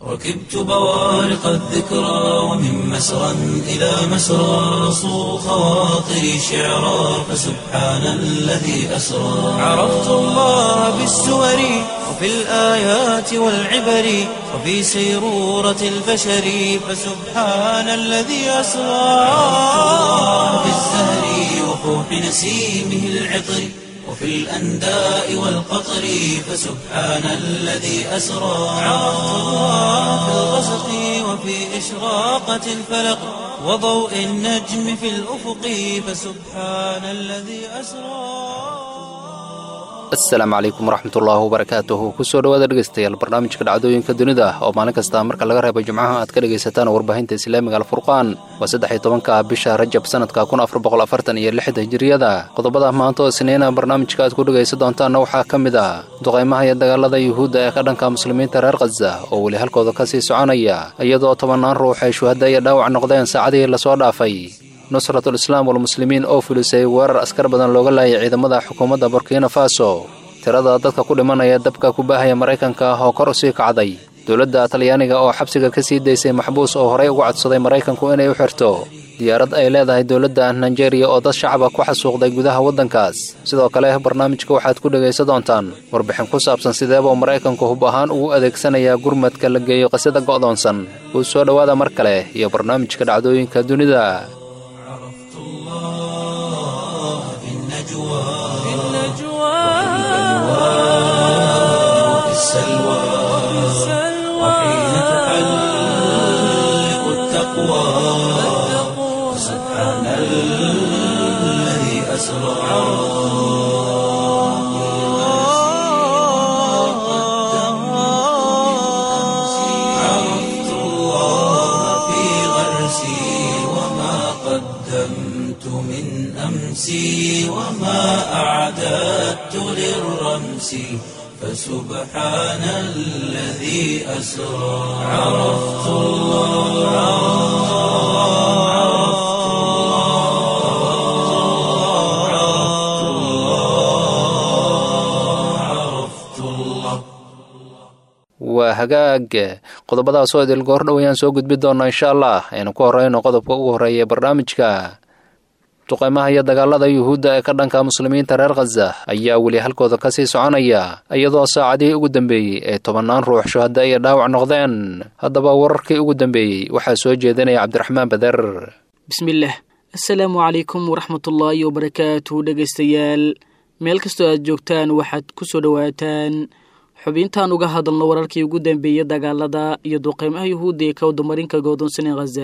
ركبت بوارق الذكرى ومن مسرى إلى مسرى صو خواطري شعرا فسبحان الذي أسرى عرفت الله بالسور وفي الآيات والعبر وفي سيرورة البشر فسبحان الذي أسرى في الزهر وفوح نسيمه العطر وفي الأنداء والقطر فسبحان الذي أسرى عرفت الله في الغسق وفي إشراقة الفلق وضوء النجم في الأفق فسبحان الذي أسرى asalaamu calaykum waraxmatullaahi wabarakaatuhu kusoo dhawaada dhegeystayaal barnaamijka dhacdooyinka dunida oo maalin kasta marka laga reebo jimcaha aad ka dhegaysataan warbaahinta islaamiga alfurqaan waa saddex iyo tobanka bisha rajab sanadka kun afar boqol afartan iyo lixda hijiriyada qodobada maanta oo isniina barnaamijka aad ku dhegaysan doontaanna waxaa ka mid ah duqaymaha iyo dagaalada yuhuudda ee ka dhanka muslimiinta reer khaza oo weli halkooda ka sii soconaya iyadoo tobannaan ruux ay shuhada iyo dhaawac noqdeen saacadihii lasoo dhaafay nusratul islaam walmuslimiin oo fulisay weerar askar badan looga laayay ciidamada xukuumadda burkina faso tirada dadka ku dhimanaya dabka ku baahaya maraykanka ah oo kor u sii kacday dowladda talyaaniga oo xabsiga ka sii daysay maxbuus oo horey ugu codsaday maraykanku inay u xirto diyaarad ay leedahay dowladda nigeriya oo dad shacaba ku xasuuqday gudaha waddankaas sidoo kale barnaamijka waxaad ku dhegaysan doontaan warbixin ku saabsan sideebuu maraykanku hub ahaan ugu adeegsanayaa gurmadka la geeyo qisada go'doonsan uu soo dhowaada mar kale iyo barnaamijka dhacdooyinka dunida وفي السلوى وحين تحلق التقوى سبحان الذي أسرى عرفت الله في غرسي وما قدمت من أمسي وما أعددت للرمس فسبحان الذي أسرى عرفت الله عرفت الله عرفت الله عرفت الله waa hagaag qodobadaas oo idil goor dhow ayaan soo gudbi doonaa insha allah aynu ku horeyno qodobka ugu horreeya ee barnaamijka duqaymaha iyo dagaalada yuhuudda ee ka dhanka muslimiinta reer khaza ayaa weli halkooda ka sii soconaya iyadoo saacadihii ugu dambeeyey ee tobannaan ruux shuhada iyo dhaawac noqdeen haddaba wararkii ugu dambeeyey waxaa soo jeedinaya cabdiraxmaan bader bismillaah assalaamu calaykum waraxmatullaahi wabarakaatu dhegaystayaal meel kastoo aad joogtaan waxaad ku soo dhowaataan xubintaan uga hadalno wararkii ugu dambeeyey dagaalada iyo duqeymaha yuhuudda ee ka wadamarinka godoonsanee khaza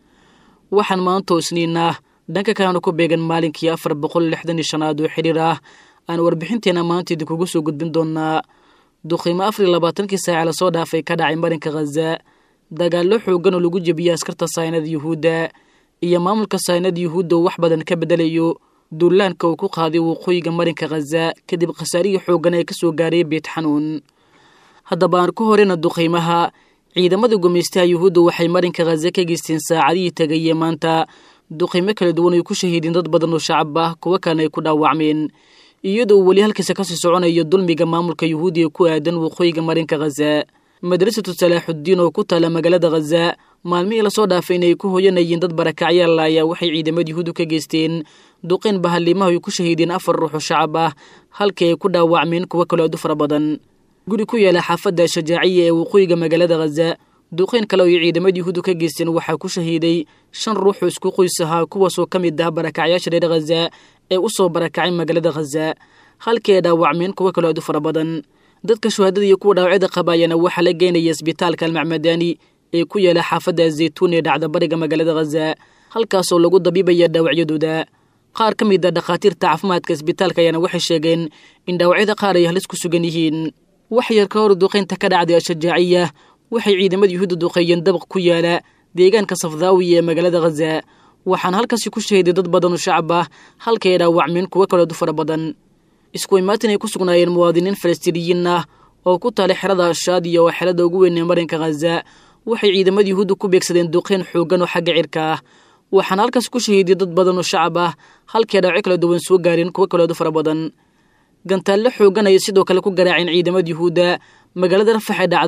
waxaan maanta isniinah dhanka kalena ku beegan maalinkii afar boqol lixdan iyo shanaad oo xidhiir ah aan warbixinteena maanta idinkugu soo gudbin doonaa duqeymo afar iyo labaatankii saace lasoo dhaafay ka dhacay marinka khaza dagaallo xoogan oo lagu jebiyey askarta saynada yuhuudda iyo maamulka saynada yuhuudda oo wax badan ka bedelayo duulaanka uu ku qaaday waqooyiga marinka khaza kadib khasaarihii xooggan ee ka soo gaaray beet xanuun haddaba aan ku horeyna duqeymaha ciidamada gumaystaha yuhuudda waxay marinka khaza ka geysteen saacadihii tagaye maanta duqeymo kala duwan ay ku shahiideen dad badan oo shacab ah kuwo kalena ay ku dhaawacmeen iyadoo weli halkiisa kasii soconayo dulmiga maamulka yuhuudi ee ku aadan waqooyiga marinka khaza madrasatu salaaxuddiin oo ku taala magaalada khaza maalmihii lasoo dhaafay inay ku hoyanayeen dad barakacyaal ayaa waxay ciidamada yuhuuddu ka geysteen duqeyn bahaliimaha ay ku shahiideen afar ruux oo shacab ah halkii ay ku dhaawacmeen kuwo kaloo aad u fara badan guri ku yaala xaafadda shajaaciya ee waqooyiga magaalada khaza duqeyn kale oo ay ciidamada yuhuuddu ka geysteen waxaa ku shahiiday shan ruux oo isku qoys ahaa kuwaasoo ka mid ah barakacyaasha reer khaza ee u soo barakacay magaalada khaza halkii ay dhaawacmeen kuwo kaloo aad u fara badan dadka shuhadada iyo kuwa dhaawacyada qabaayana waxaa la geynaya isbitaalka almacmadaani ee ku yaala xaafadda zaytuun ee dhacda bariga magaalada khaza halkaasoo lagu dabiibaya dhaawacyadooda qaar ka mid a dhakhaatiirta caafimaadka isbitaalka ayaana waxay sheegeen in dhaawacyada qaar ay halis ku sugan yihiin wax yar ka hor duqeynta ka dhacday ashajaaciya waxay ciidamada yuhuudda duqeeyeen dabaq ku yaala deegaanka safdaawiya ee magaalada khaza waxaana halkaasi ku shahiday dad badan oo shacab ah halkay ay dhaawacmeen kuwo kaleed u fara badan isku imaatin ay ku sugnaayeen muwaadiniin falastiiniyiin ah oo ku taalay xerada ashaadiya oo xerada ugu weyn ee marinka khaza waxay ciidamada yuhuudda ku beegsadeen duqeyn xooggan oo xagga cirka ah waxaana halkaas ku shahiiday dad badan oo shacab ah halkii dhaawaco kala duwan soo gaareen kuwo kaleed u fara badan gantaalle xooggan ayay sidoo kale ku garaaceen ciidamada yuhuudda magaalada rafax ee dhacda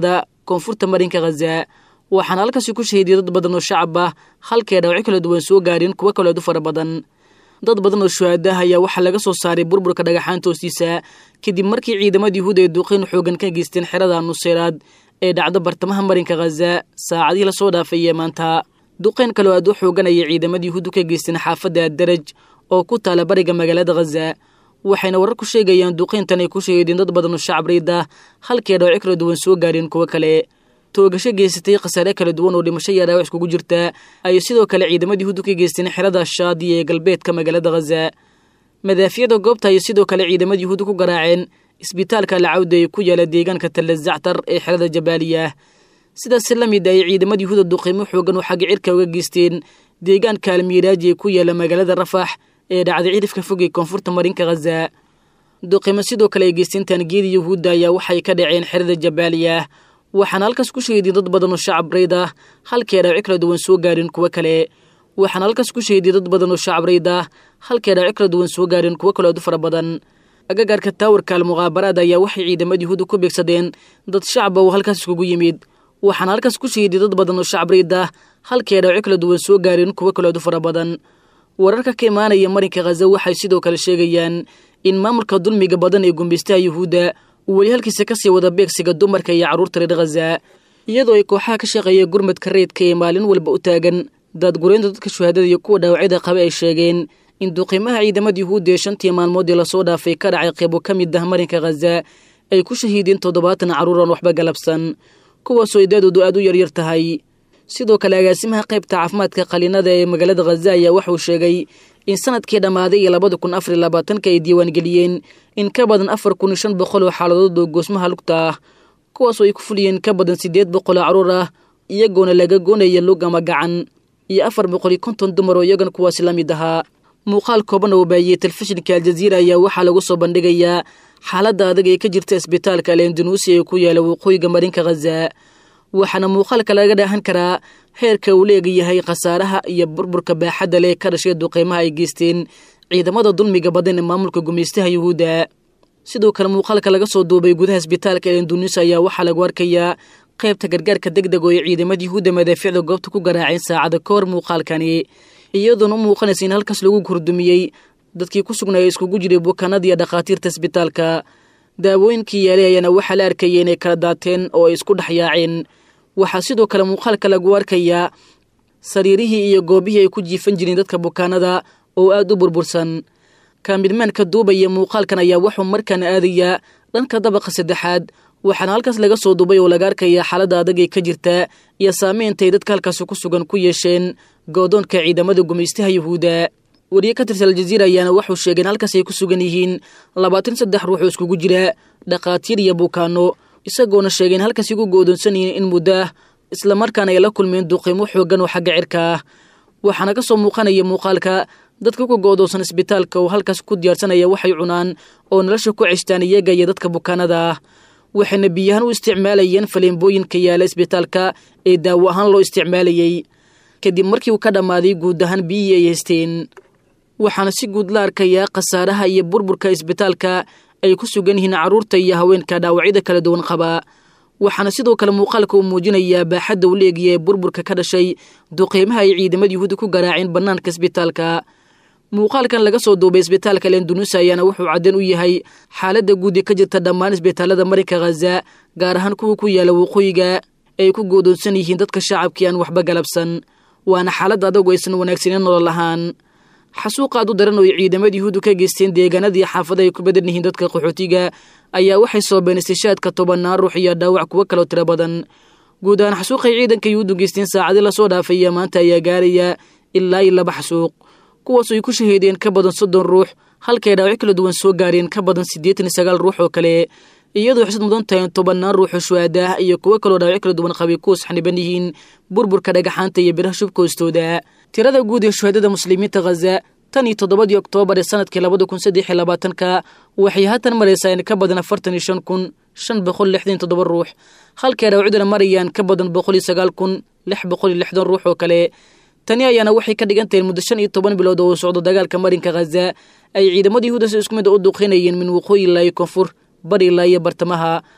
koonfurta marinka khaza waxaana halkaasi ku shahiidiyay dad badan oo shacab ah halkay dhaawacyo kala duwan soo gaareen kuwo kaleedu fara badan dad badan oo shuhaadaha ayaa waxaa laga soo saaray burburka dhagaxaanta hoostiisa kadib markii ciidamada yuhuud ay duuqeyn xoogan ka geysteen xerada nuseyraad ee dhacda bartamaha marinka khaza saacadihii lasoo dhaafayee maanta duqeyn kaloo aad u xoogan ayay ciidamada yuhuuddu ka geysteen xaafadda addaraj oo ku taala bariga magaalada khaza waxayna warar ku sheegayaan duqeyntan ay ku shahiideen dad badan oo shacab riid ah halkay dhaawacyo kala duwan soo gaareen kuwo kale toogasho geysatay khasaare kala duwan oo dhimasho iyo dhaawac iskugu jirta ayay sidoo kale ciidamada yuhuuddu ka geysteen xerada shaadiya ee galbeedka magaalada khaza madaafiyada goobta ayay sidoo kale ciidamada yuhuuddu ku garaaceen isbitaalka lacawda ee ku yaala deegaanka talla zactar ee xerada jabaaliya sidaas la mid ay ciidamada yuhuuda duqiimo xoogan oo xagga cirka uga geysteen deegaanka almiiraaji ee ku yaala magaalada rafax ee dhacday cidhifka fog ee koonfurta marinka khaza duqiimo sidoo kale ay geysteen taangiyada yuhuudda ayaa waxay ka dhaceen xerada jabaaliya waxaana halkaas ku shahiiday dad badan oo shacab rayd ah halkay dhaawacyo kala duwan soo gaareen kuwo kale waxaana halkaas ku shahiiday dad badan oo shacab rayd ah halkay dhaawacyo kala duwan soo gaareen kuwo kale aad u fara badan agagaarka taawarka almuqaabaraad ayaa waxay ciidamada yuhuudda ku beegsadeen dad shacaba oo halkaas iskugu yimid waxaana halkaas ku shahiiday dad badan oo shacab rayd ah halkay dhaawacyo kala duwan soo gaareen kuwo kale aad u fara badan wararka ka imaanaya marinka khaza waxay sidoo kale sheegayaan in maamulka dulmiga badan ee gumbaystaha yuhuudda uu weli halkiisa kasii wada beegsiga dumarka iyo carruurta reer khaza iyadoo ay kooxaha ka shaqeeya gurmadka reydka ee maalin walba u taagan daadgureynta dadka shuhaadada iyo kuwa dhaawacyada qaba ay sheegeen in duqiimaha ciidamada yuhuudda ee shantii maalmoodii lasoo dhaafay ka dhacay qeybo ka mid ah marinka khaza ay ku shahiideen toddobaatan carruur aan waxba galabsan kuwaasoo idaadoodu aad u yaryar tahay sidoo kale agaasimaha qaybta caafimaadka qaliinada ee magaalada khaza ayaa waxauu sheegay in sanadkii dhammaaday iyo labada kun afar iyo labaatanka ay diiwaangeliyeen in ka badan afar kun iyo shan boqol oo xaaladood oo goosmaha lugta ah kuwaasoo ay ku fuliyeen ka badan siddeed boqol oo carruur ah iyagoona laga goonaya lug ama gacan iyo afar boqol iyo konton dumar oo iyagan kuwaasi la mid ahaa muuqaal kooban oo baayiyey telefishinka aljaziira ayaa waxaa lagu soo bandhigayaa xaaladda adag ee ka jirta isbitaalka alendanuusi ee ku yaala waqooyiga marinka khaza waxaana muuqaalka laga dhaahan karaa heerka uu leegayahay khasaaraha iyo burburka baaxadda leh ka dhashay duqeymaha ay geysteen ciidamada dulmiga badan ee maamulka gumaystaha yuhuudda sidoo kale muuqaalka laga soo duubay gudaha isbitaalka elendunis ayaa waxaa lagu arkayaa qaybta gargaarka deg deg oo ay ciidamada yuhuudda madaaficda goobta ku garaaceen saacada ka hor muuqaalkani iyadoona u muuqanaysa in halkaas lagu kordumiyey dadkii ku sugnaaya iskugu jiray bukaanada iyo dhakhaatiirta isbitaalka daawooyinkii yaalay ayaana waxaa la arkayay inay kala daateen oo ay isku dhex yaaceen waxaa sidoo kale muuqaalka lagu arkayaa sariirihii iyo goobihii ay ku jiifan jireen dadka bukaanada oo aad u burbursan kaamidmaanka duubaya muuqaalkan ayaa wuxuu markaana aadayaa dhanka dabaqa saddexaad waxaana halkaas laga soo duubay oo laga arkayaa xaaladda adag ee ka jirta iyo saameyntaay dadka halkaasi ku sugan ku yeesheen goodoonka ciidamada gumaystaha yuhuudda wariye ka tirsan aljaziira ayaana wuxuu sheegay in halkaas ay ku sugan yihiin labaatan saddex ruux oo iskugu jira dhakhaatiir iyo bukaano isagoona sheegay in halkaas igu goodoonsan yihiin in muddo ah islamarkaana ay la kulmeen duqiimo xoogan oo xagga cirka ah waxaana ka soo muuqanaya muuqaalka dadka ku goodoonsan isbitaalka oo halkaas ku diyaarsanaya waxay cunaan oo nolosha ku ceshtaan iyaga iyo dadka bukaanada ah waxayna biyahaan u isticmaalayeen faleembooyinka yaala isbitaalka ee daawo ahaan loo isticmaalayey kadib markii uu ka dhammaaday guud ahaan biyihii ay haysteen waxaana si guud la arkayaa khasaaraha iyo burburka isbitaalka ay ku sugan yihiin carruurta iyo haweenka dhaawacyada kala duwan qaba waxaana sidoo kale muuqaalka uu muujinayaa baaxadda uu leegiya ee burburka ka dhashay duqeymaha ay ciidamada yuhuudda ku garaaceen bannaanka isbitaalka muuqaalkan laga soo duubay isbitaalka lendunusa ayaana wuxuu cadeen u yahay xaaladda guud ee ka jirta dhammaan isbitaalada marinka khaza gaar ahaan kuwa ku yaala waqooyiga ay ku goodoonsan yihiin dadka shacabkii aan waxba galabsan waana xaaladda adagu aysan wanaagsaneyn nolol ahaan xasuuq aad u daran oo ay ciidamada yuhuuddu ka geysteen deegaanadii xaafada ay ku badan yihiin dadka qaxootiga ayaa waxay soobeen istishaadka tobannaan ruux iyo dhaawac kuwo kaloo tiro badan guud ahaan xasuuqay ciidanka yuhuuddu geysteen saacadii lasoo dhaafay iyo maanta ayaa gaaraya ilaa iyo laba xasuuq kuwaasoo ay ku shahiideen ka badan soddon ruux halkay dhaawacyo kala duwan soo gaareen ka badan siddeetan iyo sagaal ruux oo kale iyadoo xisad mudan tahay tobannaan ruuxoo shuhaadah iyo kuwo kaloo dhaawacyo kala duwan qabay kuwas xaniban yihiin burburka dhagaxaanta iyo biraha shubka hoostooda tirada guud ee shuhaadada muslimiinta khaza tan iyo toddobadii oktoobar ee sanadkii labada kun saddex iyo labaatanka waxay haatan maraysaa in ka badan afartan iyo shan kun shan boqol lixdan toddoba ruux halkay dhaawacyaduna marayaan ka badan boqol iyo sagaal kun lix boqol iyo lixdan ruux oo kale tani ayaana waxay ka dhigan tahay muddo shan iyo toban bilood oo uu socdo dagaalka marinka khaza ay ciidamada yuhuuda si isku mid u duqeynayeen min waqooyi ilaa iyo koonfur bari ilaa iyo bartamaha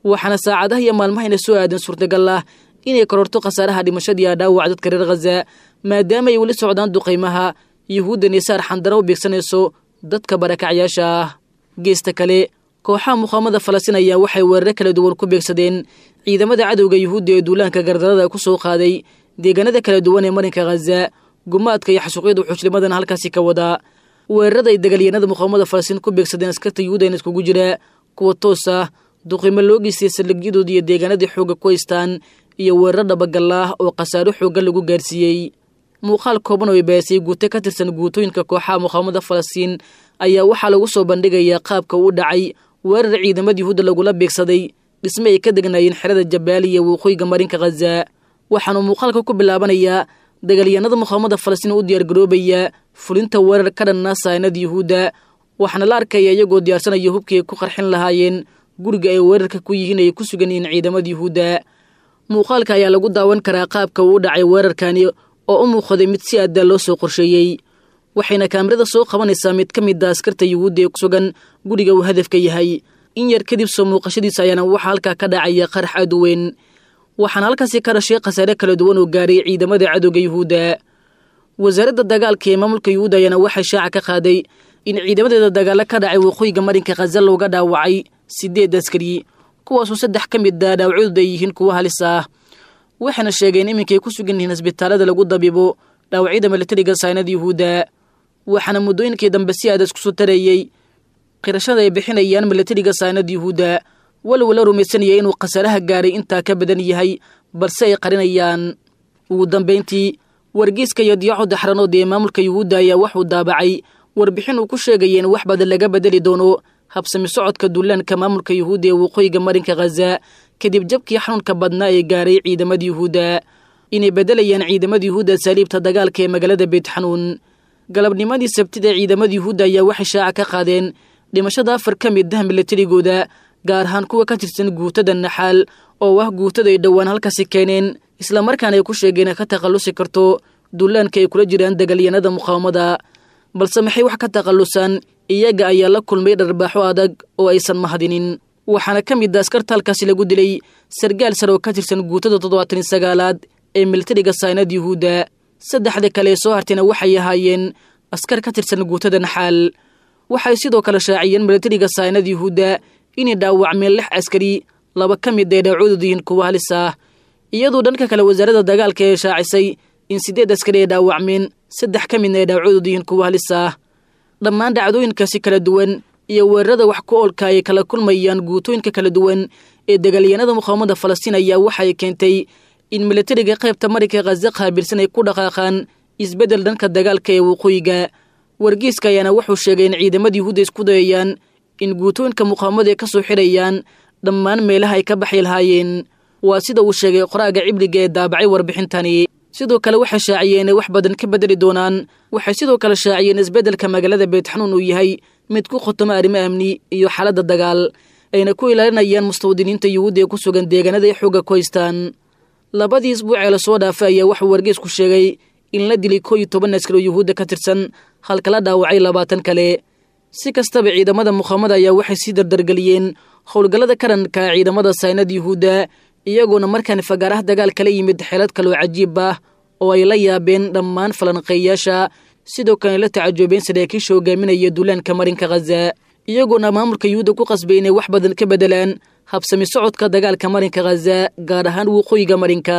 waxaana saacadaha iyo maalmahayna soo aadan suurtagal ah inay kororto khasaaraha dhimashadii a dhaawac dadka reer khaza maadaama ay weli socdaan duqaymaha yuhuudda nisaar xandara u beegsanayso dadka barakacyaasha ah geesta kale kooxaha muqaamada falastiin ayaa waxay weeraro kala duwan ku beegsadeen ciidamada cadowga yuhuudda ee duulaanka gardarada ku soo qaaday deegaanada kala duwan ee marinka khaza gumaadka iyo xasuuqyada xushlimadana halkaasi ka wadaa weerarada ay dagaalyahanada muqaamada falastiin ku beegsadeen askarta yuhuudan iskugu jira kuwa toos ah duqimo loo geystay saldhigyadooda iyo deegaanadii xoogga ku haystaan iyo weeraro dhabagallaah oo khasaaro xoogga lagu gaarsiiyey muuqaal kooban oo ay baasay guute ka tirsan guutooyinka kooxaha muqaamada falastiin ayaa waxaa lagu soo bandhigayaa qaabka uu dhacay weerar ciidamada yuhuudda lagula beegsaday dhisme ay ka degnaayeen xerada jabaaliya waqooyiga marinka khaza waxaanu muuqaalka ku bilaabanayaa dagaalyahanada muqaamada falastiin u diyaargaroobaya fulinta weerar ka dhanna saanada yuhuudda waxaana la arkaya iyagoo diyaarsanaya hubkii ay ku qarxin lahaayeen guriga ay weerarka ku yihiin ay ku sugan yihiin ciidamada yuhuudda muuqaalka ayaa lagu daawan karaa qaabka uu u dhacay weerarkani oo u muuqday mid si aaddaa loo soo qorsheeyey waxayna kaamirada soo qabanaysaa mid ka mid a askarta yuhuudda ee ku sugan guriga uu hadafka yahay in yar kadib soo muuqashadiisa ayaana waxaa halkaa ka dhacaya qarax aad u weyn waxaana halkaasi ka dhashay khasaare kala duwan oo gaaray ciidamada cadowga yuhuudda wasaaradda dagaalka ee maamulka yuhuudda ayaana waxay shaaca ka qaaday in ciidamadeeda dagaalo ka dhacay waqooyiga marinka khaza looga dhaawacay sideed askari kuwaasoo saddex ka mid a dhaawacyadooda ay yihiin kuwa halis ah waxayna sheegeen iminkay ku sugan yihiin isbitaalada lagu dabibo dhaawacyada milatariga saanada yuhuudda waxaana muddooyinkii dambe si aada isku soo tareeyey qirashada ay bixinayaan milatariga saanada yuhuudda walow la rumaysanaya inuu khasaaraha gaaray intaa ka badan yahay balse ay qarinayaan ugu dambayntii wargeyska iyo diyaaco daxranood ee maamulka yuhuudda ayaa waxuu daabacay warbixin uu ku sheegaya in wax badan laga bedeli doono habsami socodka duulaanka maamulka yuhuudda ee waqooyiga marinka khaza kadib jabkii xanuunka badnaa ee gaaray ciidamada yuhuudda inay beddelayaan ciidamada yuhuudda saaliibta dagaalka ee magaalada beytxanuun galabnimadii sabtida ciidamada yuhuudda ayaa waxay shaaca ka qaadeen dhimashada afar ka mid ah milatarigooda gaar ahaan kuwa ka tirsan guutada naxaal oo ah guutada ay dhowaan halkaasi keeneen islamarkaana ay ku sheegeen ka takhallusi karto duulaanka ay kula jiraan dagaalyanada muqaawamada balse maxay wax ka takhallusaan iyaga ayaa la kulmay dharbaaxo adag oo aysan mahadinin waxaana ka mid a askarta halkaasi lagu dilay sargaal sare oo ka tirsan guutada toddobaatan sagaalaad ee militariga saynad yuhuudda saddexda kale ee soo hartayna waxay ahaayeen askar ka tirsan guutada naxaal waxay sidoo kale shaaciyeen militariga saynad yuhuudda inay dhaawacmeen lix askari laba ka mid ay dhaawacoodu yihiin kuwa halis ah iyadoo dhanka kale wasaaradda dagaalka ee shaacisay in siddeed askari ay dhaawacmeen saddex ka midna ay dhaawacoodu yihiin kuwa halis ah dhammaan dhacdooyinkaasi kala duwan iyo weerarada wax ku oolka ay kala kulmayaan guutooyinka kala duwan ee dagaalyahanada muqaawamada falastiin ayaa waxay keentay in militariga qaybta marinka khaza qaabilsan ay ku dhaqaaqaan isbeddel dhanka dagaalka ee waqooyiga wargeyska ayaana wuxuu sheegay in ciidamada yuhuudda isku dayayaan in guutooyinka muqaawamada ay ka soo xidhayaan dhammaan meelaha ay ka baxi lahaayeen waa sida uu sheegay qoraaga cibliga ee daabacay warbixintani sidoo kale waxay shaaciyeen inay wax badan ka bedeli doonaan waxay sidoo kale shaaciyeen isbeddelka magaalada beetxanuun uu yahay mid ku khotoma arrimo amni iyo xaaladda dagaal ayna ku ilaalinayaan mustawdiniinta yuhuudda ee ku sugan deegaanada ay xoogga ku haystaan labadii isbuuc ee lasoo dhaafay ayaa waxuu wargeysku sheegay in la dilay koo iyo toban askar oo yuhuudda ka tirsan halka la dhaawacay labaatan kale si kastaba ciidamada muqaamada ayaa waxay sii dardargeliyeen howlgallada karanka ciidamada saynad yuhuudda iyagoona markaan fagaaraha dagaal kala yimid xeelad kaloo cajiib ah oo ay la yaabeen dhammaan falanqeeyayaasha sidoo kalena la tacajoobeen saraakiisha hogaaminaya duulaanka marinka khaza iyagoona maamulka yuhuudda ku qasbay inay wax badan ka bedelaan habsami socodka dagaalka marinka khaza gaar ahaan waqooyiga marinka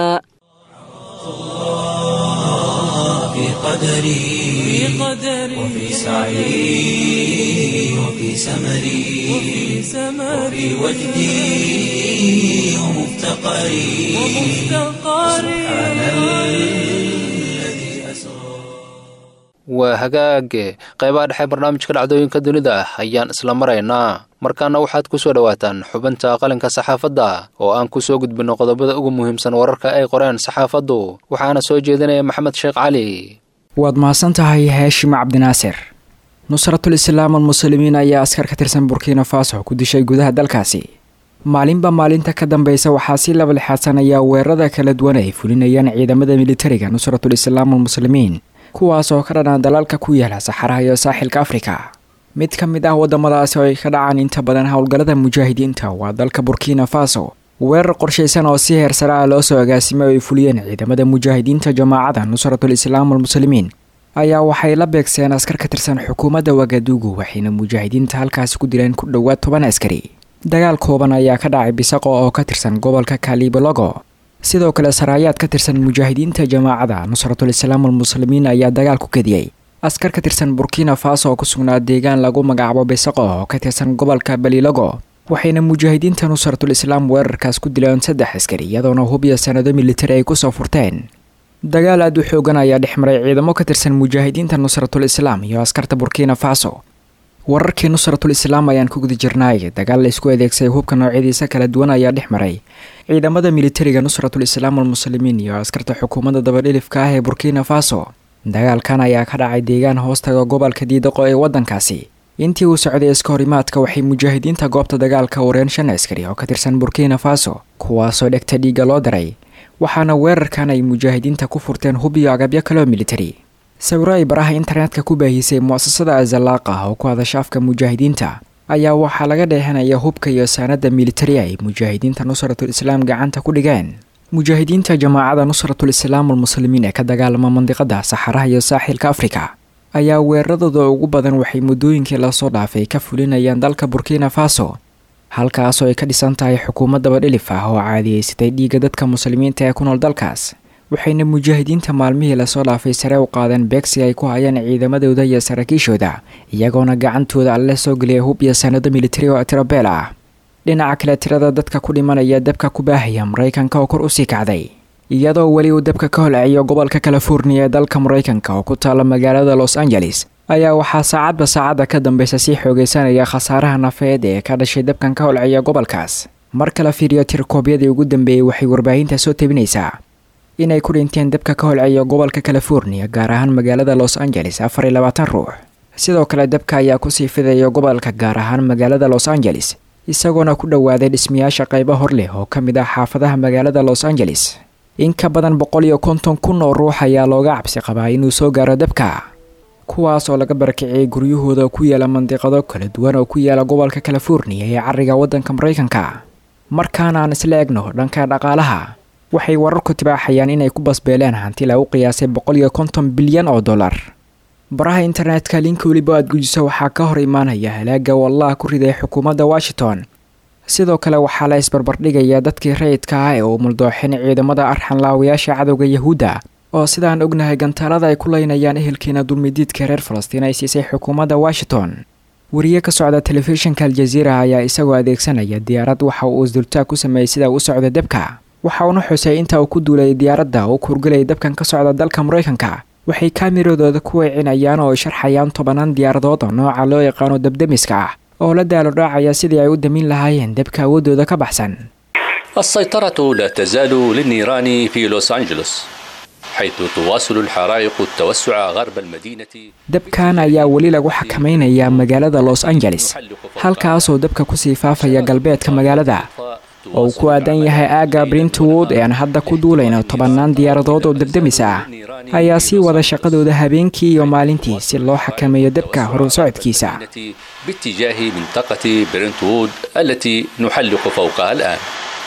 في قدري وفي سعي وفي سمري وفي وجدي ومفتقري سبحان الذي أسرى waa hagaage qaybaha dhexe barnaamijka dhacdooyinka dunida ayaan isla maraynaa markaana waxaad ku soo dhowaataan xubinta qalinka saxaafadda oo aan ku soo gudbinno qodobada ugu muhiimsan wararka ay qoreen saxaafaddu waxaana soo jeedinaya maxamed sheekh cali waad mahadsan tahay haashim cabdinaasir nusratul islaam almuslimiin ayaa askar ka tirsan burkina faso ku dishay gudaha dalkaasi maalinba maalinta ka dambeysa waxaa si laba lixaadsanaya weerarada kala duwan ay fulinayaan ciidamada militariga nusratul islaam almuslimiin kuwaas oo ka dhanaan dalalka ku yaala saxaraha iyo saaxilka afrika mid ka mid ah waddamadaasi oo ay ka dhacaan inta badan howlgallada mujaahidiinta waa dalka burkina faso weerar qorshaysan oo si heer sare ah loo soo agaasimay oo ay fuliyeen ciidamada mujaahidiinta jamaacada nusratul islaam almuslimiin ayaa waxay la beegseen askar ka tirsan xukuumadda wagadugu waxayna mujaahidiinta halkaasi ku dileen ku dhowaad toban askari dagaal kooban ayaa ka dhacay bisaqo oo ka tirsan gobolka kalibologo sidoo kale saraayaad ka tirsan mujaahidiinta jamaacada nusratul islaam almuslimiin ayaa dagaal ku kadiyey askar ka tirsan burkina faso oo ku sugnaa deegaan lagu magacaabo bisaqo oo ka tirsan gobolka balilogo waxayna mujaahidiinta nusratul islaam weerarkaas ku dileen saddex askari iyadoona hubiya sanado militari ay kusoo furteen dagaal aad u xoogan ayaa dhex maray ciidamo ka tirsan mujaahidiinta nusratul islaam iyo askarta burkina faso wararkii nusratul islaam ayaan ku guda jirnaay dagaal la isku adeegsaday hubka noocyadiisa kala duwan ayaa dhex maray ciidamada militariga nusratul islaam almuslimiin iyo askarta xukuumadda dabadhilifka ah ee burkina faso dagaalkan ayaa ka dhacay deegaan hoostaga gobolka diidaqo ee waddankaasi intii uu socday iska horimaadka waxay mujaahidiinta goobta dagaalka wareen shan askari oo ka tirsan burkina faso kuwaasoo dhegta dhiigga loo daray waxaana weerarkan ay mujaahidiinta ku furteen hub iyo agabyo kaloo militari sawiro ay baraha internetka ku baahisay mu'asasada azalaaq ah oo ku hadasha afka mujaahidiinta ayaa waxaa laga dheehanaya hubka iyo saanada militari ay mujaahidiinta nusratul islaam gacanta ku dhigeen mujaahidiinta jamaacada nusratul islaam almuslimiin ee ka dagaalama mandiqada saxaraha iyo saaxilka afrika ayaa weeraradooda ugu badan waxay muddooyinkii lasoo dhaafay ka fulinayaan dalka burkina faso halkaasoo ay ka dhisan tahay xukuumad dabadhilif ah oo caadiyeysatay dhiigga dadka muslimiinta ee ku nool dalkaas waxayna mujaahidiinta maalmihii lasoo dhaafay sare u qaadeen beegsi ay ku hayaan ciidamadooda iyo saraakiishooda iyagoona gacantooda alle soo geliyay hub iyo sanado militari oo tirabeel ah dhinaca kale tirada dadka ku dhimanaya dabka ku baahaya maraykanka oo kor usii kacday iyadoo weli uu dabka ka holceeyo gobolka californiya ee dalka maraykanka oo ku taala magaalada los angeles ayaa waxaa saacadba saacadda ka dambeysa sii xoogeysanaya khasaaraha nafeed ee ka dhashay dabkan ka holceeya gobolkaas marka la fiiriyo tirkoobyadii ugu dambeeyey waxay warbaahinta soo tebinaysaa inay ku dhinteen dabka ka holceeya gobolka californiya gaar ahaan magaalada los angeles afar iyo labaatan ruux sidoo kale dabka ayaa kusii fidaya gobolka gaar ahaan magaalada los angeles isagoona ku dhowaaday dhismayaasha qaybo hor leh oo ka mid ah xaafadaha magaalada los angeles in ka badan boqol iyo konton kun oo ruux ayaa looga cabsi qabaa inuu soo gaaro dabka kuwaas oo laga barakiciyay guryahooda ku yaala mandiqado kala duwan oo ku yaala gobolka californiya ee cariga waddanka maraykanka markaana aan isla egno dhanka dhaqaalaha waxay wararku tibaaxayaan inay ku basbeeleen hanti lagu qiyaasay boqol iyo konton bilyan oo dollar baraha internetka linka weliba aad gujiso waxaa ka hor imaanaya halaaga wallaha ku riday xukuumadda washington sidoo kale waxaa la isbarbardhigayaa dadkii rayidka ah ee uu muldooxin ciidamada arxanlaawayaasha cadowga yahuudda oo sidaan ognahay gantaalada ay ku leynayaan ehelkeena dulmidiidka reer falastiin ay siisay xukuumadda washington wariye ka socda telefishinka aljaziira ayaa isagoo adeegsanaya diyaarad waxa uu isdultaag ku sameeyey sida u socda dabka waxa uuna xusay inta uu ku duulay diyaaradda uu kurgelaya dabkan ka socda dalka maraykanka waxay kaamiradooda ku weecinayaan oo ay sharxayaan tobanaan diyaaradood oo nooca loo yaqaano dabdemiska ah oo la daalo dhaacaya sidii ay u damin lahaayeen dabka awoodooda ka baxsan السيطرة لا تزال للنيران في لوس أنجلوس حيث تواصل الحرائق التوسع غرب المدينة dabkan ayaa weli lagu xakamaynayaa magaalada los angeles halkaasoo dabka kusii faafaya galbeedka magaalada oo uu ku aadan yahay aagga brintwood ee aan hadda ku duulayno tobannaan diyaaradood oo dabdemis ah ayaa sii wada shaqadooda habeenkii iyo maalintii si loo xakameeyo dabka horu socodkiisa باتجاه منطقة برنتوود التي نحلق فوقها الآن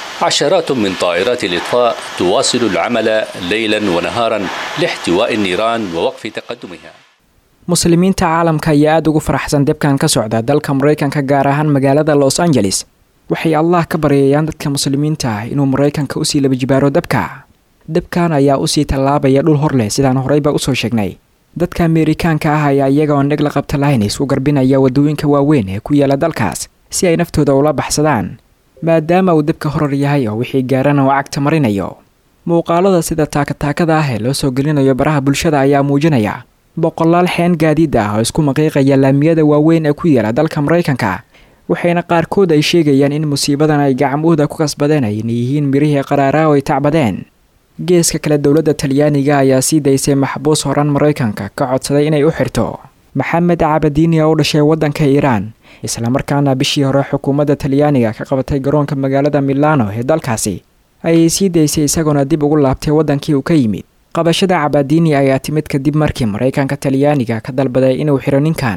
عشرات من طائرات الإطفاء تواصل العمل ليلا ونهارا لاحتواء النيران ووقف تقدمها muslimiinta caalamka ayaa aada ugu faraxsan dabkan ka socda dalka maraykanka gaar ahaan magaalada los angeles waxay allah ka baryayaan dadka muslimiinta ah inuu maraykanka usii laba jibaaro dabka dabkan ayaa usii tallaabaya dhul hor leh sidaan horeyba usoo sheegnay dadka ameerikaanka ah ayaa iyagoon dheg la qabta lahayn isku garbinaya waddooyinka waaweyn ee ku yaala dalkaas si ay naftooda ula baxsadaan maadaama uu dabka horar yahay oo wixii gaarana uu cagta marinayo muuqaalada sida taakataakada ah ee loo soo gelinayo baraha bulshada ayaa muujinaya boqolaal xeen gaadiid ah oo isku maqiiqaya laamiyada waaweyn ee ku yaala dalka maraykanka waxayna qaarkood ay sheegayaan in musiibadan ay gacmahooda ku kasbadeen ayna yihiin mirihii qaraaraa oo ay tacbadeen geeska kale dowladda talyaaniga ayaa sii daysay maxbuus horan maraykanka ka codsaday inay u xirto maxamed cabadiini oo u dhashay waddanka iiraan islamarkaana bishii hore xukuumadda talyaaniga ka qabatay garoonka magaalada milano ee dalkaasi ayay sii daysay isagoona dib ugu laabtay waddankii uu ka yimid qabashada cabadiini ayaa timid kadib markii maraykanka talyaaniga ka dalbaday inuu xiro ninkan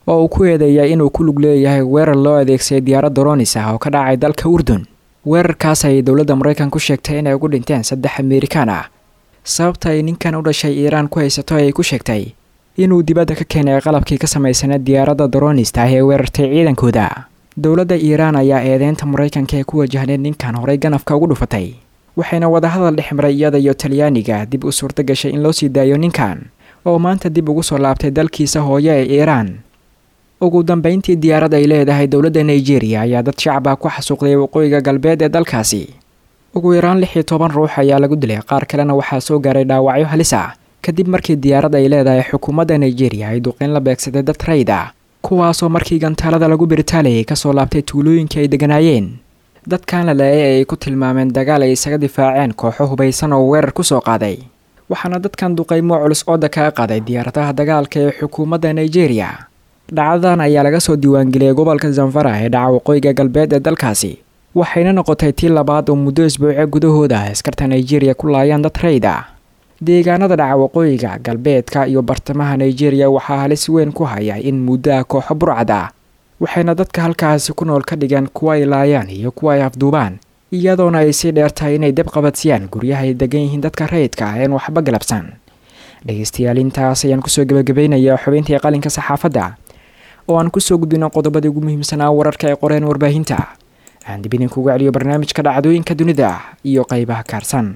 oo uu ku eedeeyay inuu ku lug leeyahay weerar loo adeegsaday diyaarad doronis ah oo ka dhacay dalka urdun weerarkaas ayay dowladda maraykan ku sheegtay inay ugu dhinteen saddex amerikaan ah sababta ay ninkan u dhashay iiraan ku haysato ayay ku sheegtay inuu dibadda ka keenay qalabkii ka samaysanay diyaaradda doronista ah ee weerartay ciidankooda dowladda iiraan ayaa eedeynta maraykanka ee ku wajahneed ninkan horey ganafka ugu dhufatay waxayna wadahadal dhex maray iyada iyo talyaaniga dib u suurto gashay in loo sii daayo ninkan oo maanta dib ugu soo laabtay dalkiisa hooyo ee iiraan ugu dambeyntii diyaarad ay leedahay dowladda nigeria ayaa dad shacab ah ku xasuuqday waqooyiga galbeed ee dalkaasi ugu yaraan lix iyo toban ruux ayaa lagu dilay qaar kalena waxaa soo gaaray dhaawacyo halis ah kadib markii diyaarad ay leedahay xukuumadda nigeria ay duqeyn la beegsaday dad rayd ah kuwaasoo markii gantaalada lagu biritaalayay kasoo laabtay tuulooyinkii ay deganaayeen dadkan la laayay ay ku tilmaameen dagaal ay isaga difaaceen kooxo hubaysan oo weerar ku soo qaaday waxaana dadkan duqaymo culus ooda kaga qaaday diyaaradaha dagaalka ee xukuumadda nigeria dhacdadan ayaa laga soo diiwaangeliyay gobolka zanfara ee dhaca waqooyiga galbeed ee dalkaasi waxayna noqotay tii labaad oo muddo isbuuce gudahooda askarta nigeria ku laayaan dad rayd ah deegaanada dhaca waqooyiga galbeedka iyo bartamaha nigeria waxaa halis weyn ku haya in muddo ah kooxo burcad ah waxayna dadka halkaasi ku nool ka dhigaan kuwa ay laayaan iyo kuwa ay afduubaan iyadoona ay sii dheertahay inay deb qabadsiyaan guryaha ay degan yihiin dadka rayidka ah een waxba galabsan dhegeystayaal intaas ayaan kusoo gebagabaynayaa xubintii qalinka saxaafadda oo aan kusoo gudbino qodobadii ugu muhiimsanaa wararka ay qoreen warbaahinta aan dib idinkugu celiyo barnaamijka dhacdooyinka dunida iyo qaybaha kaarsan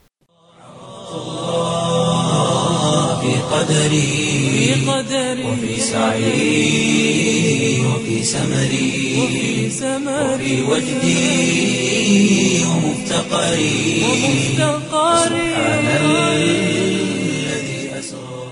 في قدري وفي سعي وفي سمري وفي وجدي ومفتقري سبحان الذي أسرى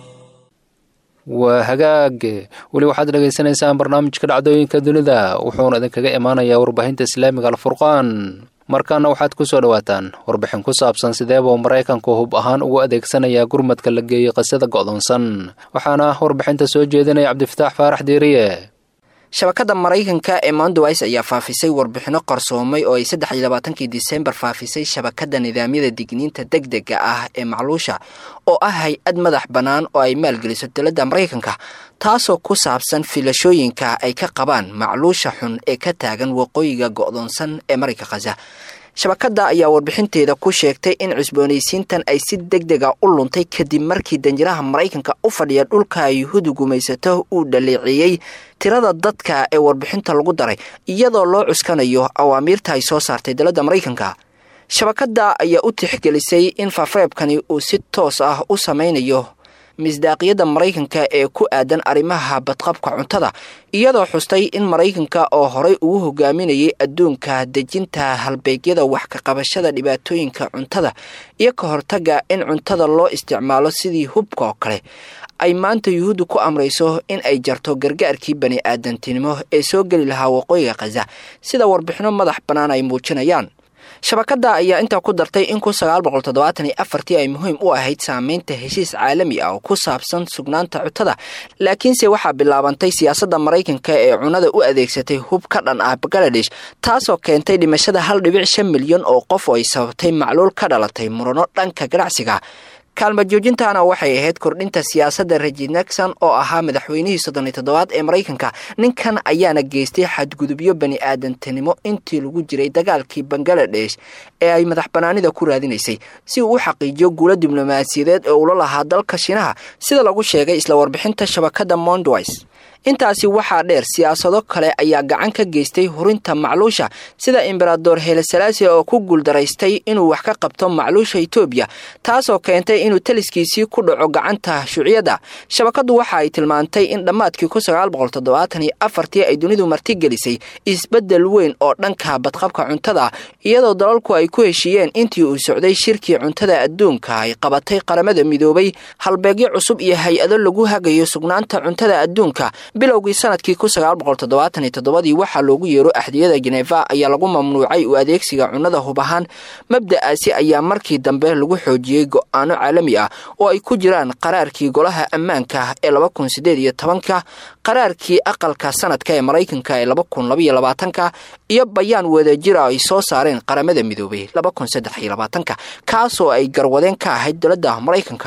waa hagaag weli waxaad dhagaysanaysaan barnaamijka dhacdooyinka dunida wuxuuna idinkaga imaanayaa warbaahinta islaamiga alfurqaan markaana waxaad ku soo dhowaataan warbixin ku saabsan sideebuu maraykanku hub ahaan ugu adeegsanayaa gurmadka la geeyey qisada go'doonsan waxaana warbixinta soo jeedinaya cabdifataax faarax diiriye shabakadda maraykanka ee mondowice ayaa faafisay warbixino qarsoomay oo ay saddex iyo labaatankii disembar faafisay shabakadda nidaamyada digniinta deg dega ah ee macluusha oo ah hay-ad madax bannaan oo ay maalgeliso dowladda maraykanka taasoo ku saabsan filashooyinka ay ka qabaan macluusha xun ee ka taagan waqooyiga go'doonsan ee marayka khaza shabakadda ayaa warbixinteeda ku sheegtay in cusboonaysiintan ay si deg dega u luntay kadib markii danjiraha maraykanka u fadhiya dhulka yuhuudu gumaysato uu dhaleeceeyey tirada dadka ee warbixinta lagu daray iyadoo loo cuskanayo awaamiirta ay soo saartay dowladda maraykanka shabakadda ayaa u tixgelisay in fafreebkani uu si toos ah u sameynayo misdaaqiyadda maraykanka ee ku aadan arrimaha badqabka cuntada iyadoo xustay in maraykanka oo horey ugu hogaaminayay adduunka dejinta halbeegyada wax ka qabashada dhibaatooyinka cuntada iyo ka hortaga in cuntada loo isticmaalo sidii hubka oo kale ay maanta yuhuuddu ku amrayso in ay jarto gargaarkii bani aadantinimo ee soo geli lahaa waqooyiga khaza sida warbixino madax bannaan ay muujinayaan shabakadda ayaa intaa ku dartay in kun sagaal boqol toddobaatan iyo afartii ay muhiim u ahayd saameynta heshiis caalami ah oo ku saabsan sugnaanta cuntada laakiinse waxaa bilaabantay siyaasadda maraykanka ee cunada u adeegsatay hub ka dhan ah bangaladesh taasoo keentay dhimashada hal dhibic shan milyan oo qof oo ay sababtay macluul ka dhalatay murano dhanka ganacsiga kaalma joojintaana waxay ahayd kordhinta siyaasadda reji nexon oo ahaa madaxweynihii soddon iyo toddobaad ee maraykanka ninkan ayaana geystay xadgudubyo bani aadantinimo intii lagu jiray dagaalkii bangaladesh ee ay madax banaanida ku raadinaysay si uu u xaqiijiyo guulo diblomaasiyadeed ee ula lahaa dalka shiinaha sida lagu sheegay isla warbixinta shabakadda mondowice intaasi waxaa dheer siyaasado kale ayaa gacan ka geystay hurinta macluusha sida embarador helesalaasi oo ku guuldaraystay inuu wax ka qabto macluusha etoobiya taasoo keentay inuu taliskiisii ku dhaco gacanta shuuciyadda shabakaddu waxa ay tilmaantay in dhammaadkii kun sagaal boqol toddobaatan iyo afartii ay dunidu martigelisay isbeddel weyn oo dhanka badqabka cuntada iyadoo dalalku ay ku heshiiyeen intii uu socday shirkii cuntada adduunka ay qabatay qaramada midoobay halbeegyo cusub iyo hay-ado lagu hagayo sugnaanta cuntada adduunka bilowgii sanadkii kun sagaal boqol toddobaatan iyo toddobadii waxaa loogu yeero axdiyada jeneva ayaa lagu mamnuucay u adeegsiga cunnada hub ahaan mabda'aasi ayaa markii dambe lagu xoojiyey go-aano caalami ah oo ay ku jiraan qaraarkii golaha ammaanka ee laba kun sideed iyo tobanka qaraarkii aqalka sanadka ee maraykanka ee laba kun labaiyo labaatanka iyo bayaan wadajira ay soo saareen qaramada midoobay laba kun saddex iyo labaatanka kaasoo ay garwadeen ka ahayd dowladda maraykanka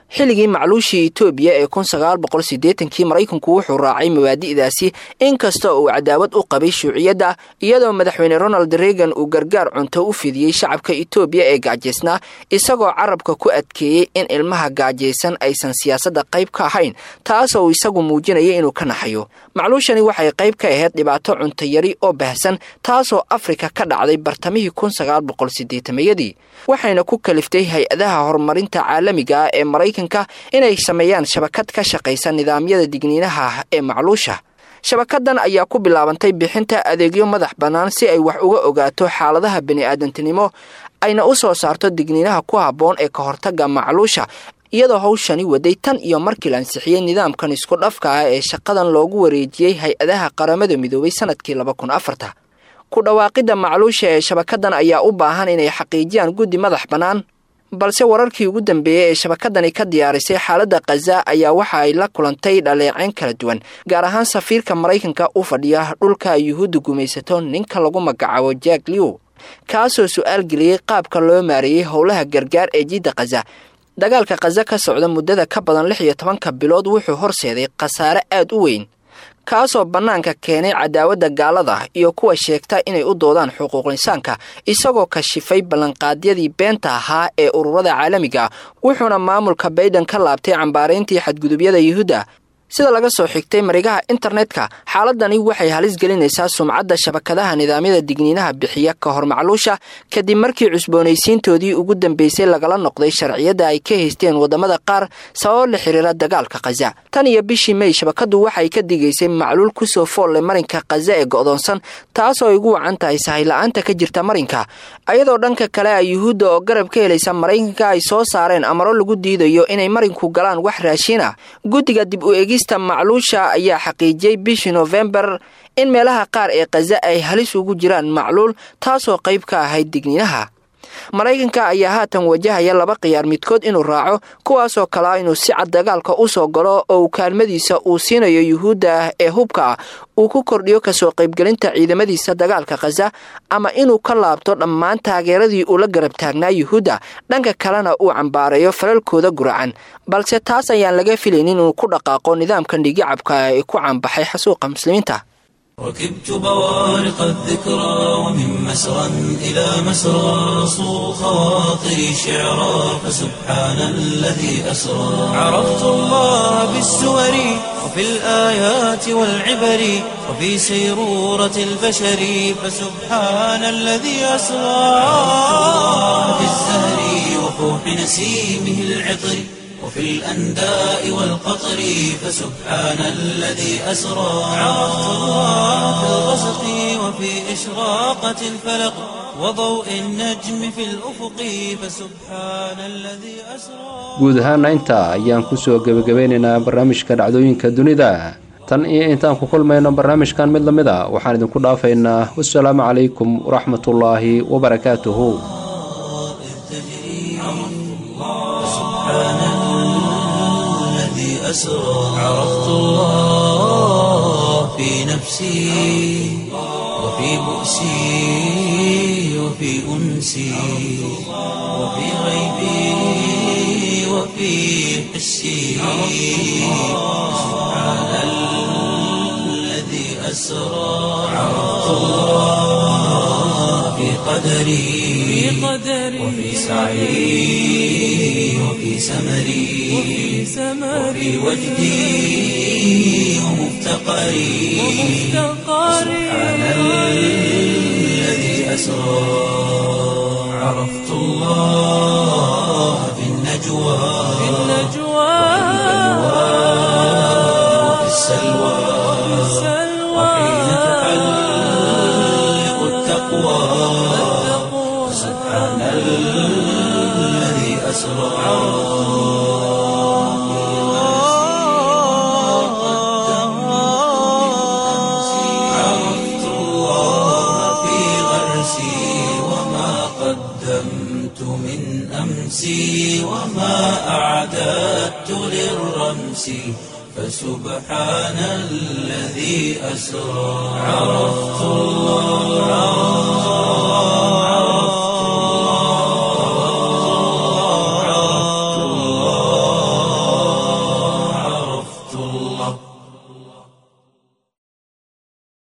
xilligii macluushii etoobiya ee kun sagaal boqol siddeetankii maraykanku wuxuu raacay mabaadi'daasi inkasta oo uu cadaawad u qabay shuuciyadda iyadoo madaxweyne ronald reagan uu gargaar cunto u fidiyey shacabka etoobiya ee gaajaysnaa isagoo carabka ku adkeeyey in ilmaha gaajaysan aysan siyaasadda qayb ka ahayn taasoo uu isagu muujinaya inuu ka naxayo macluushani waxay qayb ka ahayd dhibaato cuntayari oo baahsan taasoo afrika ka dhacday bartamihii kun sagaal boqol siddeetamayadii waxayna ku kaliftay hay-adaha horumarinta caalamiga ah ee maraykanka inay sameeyaan shabakad ka shaqaysa nidaamyada digniinaha ee macluusha shabakadan ayaa ku bilaabantay bixinta adeegyo madax bannaan si ay wax uga ogaato xaaladaha bini'aadantinimo ayna u soo saarto digniinaha ku habboon ee ka hortagga macluusha iyadoo hawshani waday tan iyo markii la ansixiyey nidaamkan isku dhafka ah ee shaqadan loogu wareejiyey hay-adaha qaramada midoobay sanadkii laba kun afarta ku dhawaaqidda macluusha ee shabakadan ayaa u baahan inay xaqiijiyaan guddi madax bannaan balse wararkii ugu dambeeyey ee shabakadani ka diyaarisay xaaladda khaza ayaa waxa ay la kulantay dhaleeceyn kala duwan gaar ahaan safiirka maraykanka u fadhiya dhulka ay yuhuudda gumaysato ninka lagu magacaabo jack lew kaasoo su-aal geliyey qaabka loo maareeyey howlaha gargaar ee jidda khaza dagaalka khaza ka socda muddada ka badan lix iyo tobanka bilood wuxuu horseeday khasaare aad u weyn kaasoo bannaanka keenay cadaawadda gaalada iyo kuwa sheegta inay u doodaan xuquuq insaanka isagoo kashifay ballanqaadyadii beenta ahaa ee ururada caalamiga wuxuuna maamulka bayden ka laabtay cambaarayntii xadgudubyada yuhuudda sida laga soo xigtay marigaha internetka xaaladani waxay halis gelinaysaa sumcadda shabakadaha nidaamyada digniinaha bixiya ka hor macluusha kadib markii cusboonaysiintoodii ugu dambeysay lagala noqday sharciyadda ay ka haysteen waddamada qaar sababo la xiriira dagaalka khaza tan iyo bishii mey shabakadu waxay ka digaysay macluul kusoo foolle marinka khaza ee go'doonsan taasoo ay ugu wacan tahay sahayla-aanta ka jirta marinka ayadoo dhanka kale a yuhuudda oo garab ka helaysa maraykanka ay soo saareen amaro lagu diidayo inay marinku galaan wax raashin ah guddiga dib u egista macluusha ayaa xaqiijiyey bishii noofembar in meelaha qaar ee khaza ay halis ugu jiraan macluul taasoo qayb ka ahayd digniinaha maraykanka ayaa haatan wajahaya laba khiyaar midkood inuu raaco kuwaasoo kale ah inuu si cad dagaalka u soo galo oo uu kaalmadiisa uu siinayo yuhuudda ah ee hubka ah uu ku kordhiyo kasoo qaybgelinta ciidamadiisa dagaalka khaza ama inuu ka laabto dhammaan taageeradii uu la garab taagnaa yuhuudda dhanka kalena uu cambaarayo falalkooda guracan balse taas ayaan laga filaynin inuu ku dhaqaaqo nidaamkan dhigicabka ah ee ku caanbaxay xasuuqa muslimiinta ركبت بوارق الذكرى ومن مسرى إلى مسرى صو خواطري شعرا فسبحان الذي أسرى عرفت الله بالسور وفي الآيات والعبر وفي سيرورة البشر فسبحان الذي أسرى في الزهر وفوح نسيمه العطر وفي الأنداء والقطر فسبحان الذي أسرى عرفت الله في الغسق وفي إشراقة الفلق وضوء النجم في الأفق فسبحان الذي أسرى guud ahaana intaa ayaan kusoo gebagabeynaynaa barnaamijka dhacdooyinka dunida tan iyo intaan ku kulmayno barnaamijkan mid lamid a waxaan idinku dhaafaynaa wasalaamu calaykum waraxmatullaahi wabarakaatuhu الذي أسرى عرفت الله في نفسي وفي بؤسي وفي أنسي وفي غيبي وفي حسي سبحان الذي أسرى عرفت الله في قدري وفي سعي وفي سمري وفي وجدي ومفتقري سبحان الذي أسرى عرفت الله في النجوى وفي السلوى وحين تحلق التقوى سبحان الذي أسرى عرفت الله في غرسي وما قدمت من أمسي وما أعددت للرمس فسبحان الذي أسرى عرفت الله